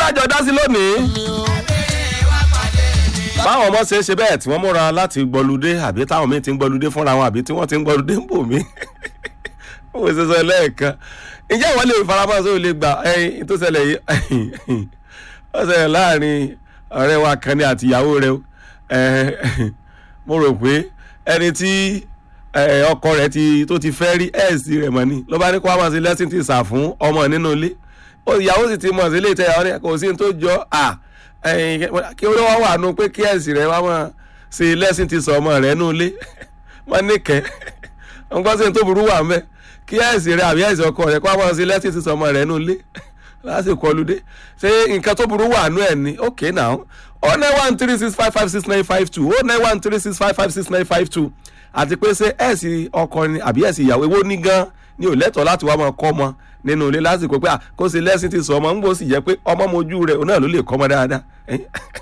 tájọ dá sí lónìí báwọn ọmọ ṣe é ṣe bẹ́ẹ̀ tí wọ́n múra láti gbọ́ludé àbí táwọn míì ti ń gbọ́ludé fúnra wọn àbí tí wọ́n ti ń gbọ́ludé ń bò mí ó ṣe sọ lẹ́ẹ̀kan ǹjẹ́ ìwọ́n lè faramọ́ sóò lè gbà ẹyin tó ṣẹlẹ̀ yìí ó ṣẹlẹ̀ láàrin ọ̀rẹ́ wa kan ní àtìyàwó rẹ̀ mo rò pé ẹni tí ọkọ rẹ̀ tó ti fẹ́ rí ẹ̀ẹ́sì rẹ̀ mọ́ ni ló bá ní kó wá máa ṣe lẹ́sìn ti sà fún ọmọ nínú ilé ìyàwó sì ti mọ̀ sí ilé ìtẹ̀yàwó rẹ̀ kò sí ní tó jọ à kí ó wá wà nù pé kí ẹ̀sì rẹ̀ wá máa ṣe lẹ́sìn ti sọ ọmọ rẹ̀ nù ilé wọ́n ní kẹ́ ń gbọ́ sí ní tó burú wà ń bẹ́ kí ẹ̀sì rẹ̀ àbí ẹ̀sì ọkọ rẹ̀ kó wá máa ṣe lẹ́sìn ti sọ ọmọ rẹ̀ nù ilé lásìkò ọlùdé ṣé nǹkan tó burú wà nù ẹ̀ ní okay now oh nine one three six five five six nine five two oh nine one three six five five six nine five two àti pé ṣé ẹ̀sì ọkọ ni àbí ẹ̀sì ìyàwó ewó ní gan ni ò lẹ́tọ̀ọ́ láti wá máa kọ́ ọmọ nínú ilé lásìkò pé kó ṣe lẹ́sìn ti sọ ọmọ ń gbọ́ sì jẹ́ pé ọmọ mojú rẹ̀ òun náà ló lè kọ́ ọmọ dáadáa